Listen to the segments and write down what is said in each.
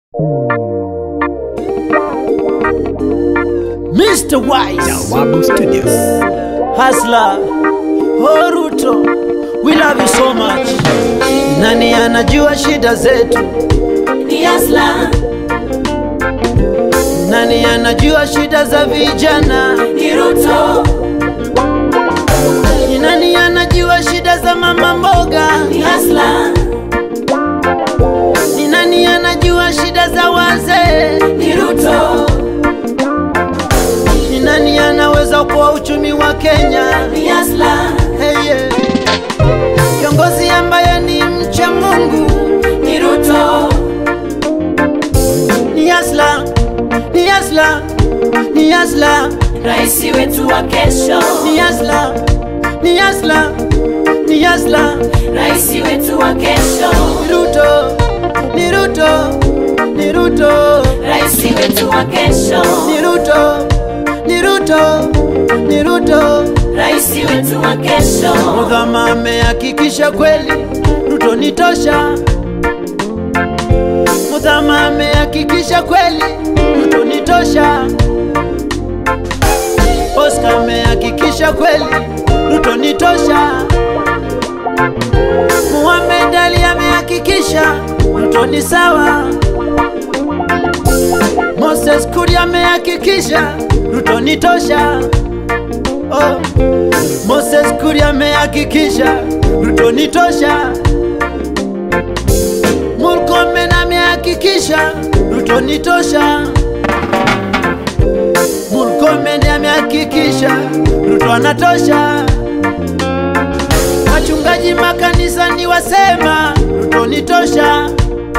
Mr. Wise, Jawabu Studios. Hasla, Horuto, we love you so much. Nani anajua shida zetu? ni Asla, Nani anajua shida za vijana? ni Ruto, Ni nani anajua shida za mama mboga? ni Asla, Ni nani anajua shida za wazee? ni Ruto, Ni nani anaweza kuwa uchumi wa Kenya? ni Asla, Hey, yeah. Kiongozi ambaye ni mcha Mungu ni Ruto, ni Asla, ni Asla, ni Asla, rais wetu wa kesho, ni Asla, ni Asla, ni Asla. rais wetu wa kesho, Ni Ruto, ni Ruto, ni Ruto, rais wetu wa kesho, ni Ruto, ni Ruto, ni Ruto. rais wetu wa kesho, Mudhama amehakikisha kweli Ruto ni tosha. Mudhama amehakikisha kweli Ruto ni tosha. Oscar amehakikisha kweli Ruto ni tosha. Muhammad Ali amehakikisha Ruto ni sawa. Moses Kuria amehakikisha Ruto ni tosha. Oh. Moses Kuria amehakikisha Ruto ni tosha. Murkomen amehakikisha Ruto ni tosha. Murkomen amehakikisha Ruto anatosha. Wachungaji makanisani wasema Ruto ni tosha.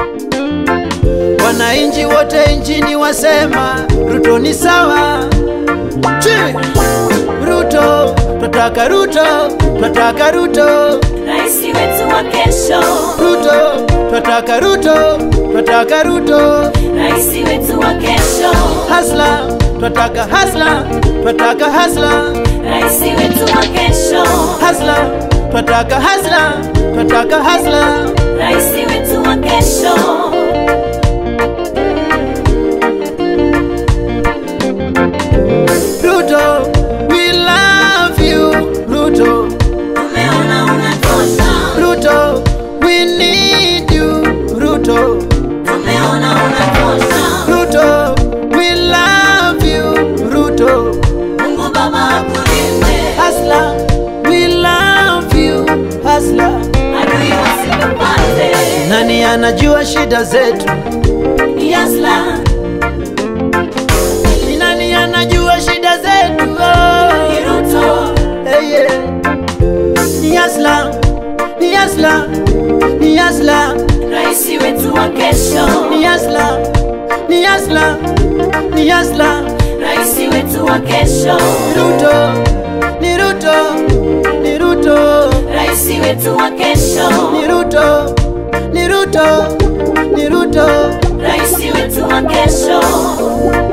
Wananchi wote nchini wasema Ruto ni sawa. Chi! Ruto, twataka Ruto, twataka Ruto, rais wetu wa kesho, Ruto, twataka Ruto, twataka Ruto, rais wetu wa kesho, hasla, twataka hasla, twataka hasla, rais wetu wa kesho, hasla, twataka hasla, twataka hasla. rais wetu wa kesho. Ruto, we love you, Ruto, Tumeona unatosha, Ruto, we need you, Ruto, tumeona unatosha. Ruto, we love you, Ruto. Mungu Baba akulinde, Hasla, we love you, Hasla. adui wasikupate. Nani anajua shida zetu? Ni Asla, Ni nani anajua shida zetu? ni Oh, Ruto, hey, yeah. Ni Hasla, ni Hasla, ni Hasla, rais wetu wa kesho, ni Hasla, ni Hasla, ni Hasla. rais wetu wa kesho, Ni Ruto, ni Ruto, ni Ruto, rais wetu wa kesho, ni Ruto, ni Ruto, ni Ruto. rais wetu wa kesho.